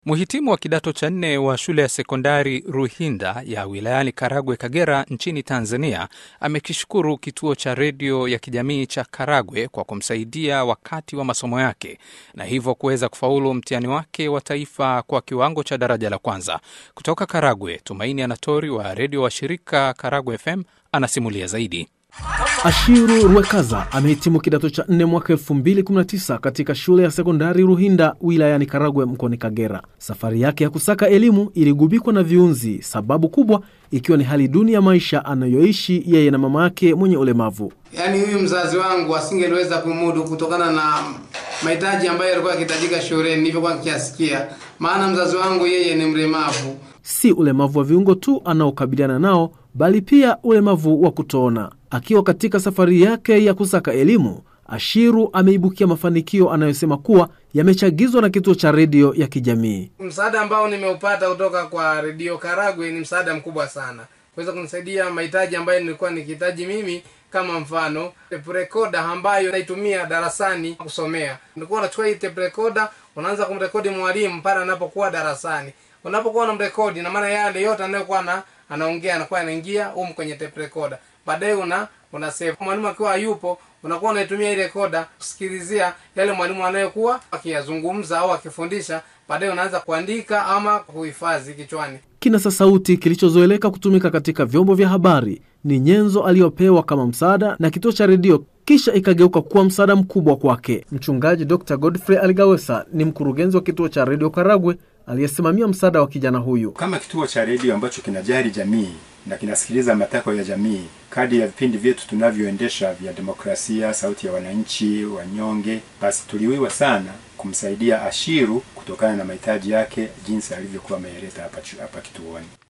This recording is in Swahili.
Mhitimu wa kidato cha nne wa shule ya sekondari Ruhinda ya wilayani Karagwe, Kagera nchini Tanzania amekishukuru kituo cha redio ya kijamii cha Karagwe kwa kumsaidia wakati wa masomo yake na hivyo kuweza kufaulu mtihani wake wa taifa kwa kiwango cha daraja la kwanza. Kutoka Karagwe, Tumaini Anatori wa redio wa shirika Karagwe FM anasimulia zaidi. Ashiru Rwekaza amehitimu kidato cha nne mwaka 2019 katika shule ya sekondari Ruhinda wilayani Karagwe mkoani Kagera. Safari yake ya kusaka elimu iligubikwa na viunzi, sababu kubwa ikiwa ni hali duni ya maisha anayoishi yeye na mama yake mwenye ulemavu. Yaani huyu mzazi wangu asingeliweza kumudu kutokana na mahitaji ambayo yalikuwa yakihitajika shuleni nilivyokuwa nikiasikia, maana mzazi wangu yeye ni mlemavu. Si ulemavu wa viungo tu anaokabiliana nao, bali pia ulemavu wa kutoona. Akiwa katika safari yake ya kusaka elimu, Ashiru ameibukia mafanikio anayosema kuwa yamechagizwa na kituo cha redio ya kijamii. Msaada ambao nimeupata kutoka kwa redio Karagwe ni msaada mkubwa sana, kuweza kunisaidia mahitaji ambayo nilikuwa nikihitaji mimi, kama mfano tape recorder ambayo naitumia darasani kusomea. Nilikuwa unachukua hii tape recorder, unaanza kumrekodi mwalimu pale anapokuwa darasani. Unapokuwa unamrekodi, na maana yale yote anayokuwa na anaongea anakuwa anaingia humu kwenye tape recorder. Baadaye una una save. Mwalimu akiwa hayupo, unakuwa unaitumia ile recorder kusikilizia yale mwalimu anayokuwa akiyazungumza au akifundisha. Baadaye unaanza kuandika ama kuhifadhi kichwani. Kinasa sauti kilichozoeleka kutumika katika vyombo vya habari ni nyenzo aliyopewa kama msaada na kituo cha redio, kisha ikageuka kuwa msaada mkubwa kwake. Mchungaji Dr Godfrey Aligawesa ni mkurugenzi wa kituo cha redio Karagwe aliyesimamia msaada wa kijana huyu. Kama kituo cha redio ambacho kinajali jamii na kinasikiliza matakwa ya jamii, kadi ya vipindi vyetu tunavyoendesha vya demokrasia, sauti ya wananchi, wanyonge, basi tuliwiwa sana kumsaidia Ashiru kutokana na mahitaji yake jinsi alivyokuwa ameeleta hapa hapa kituoni.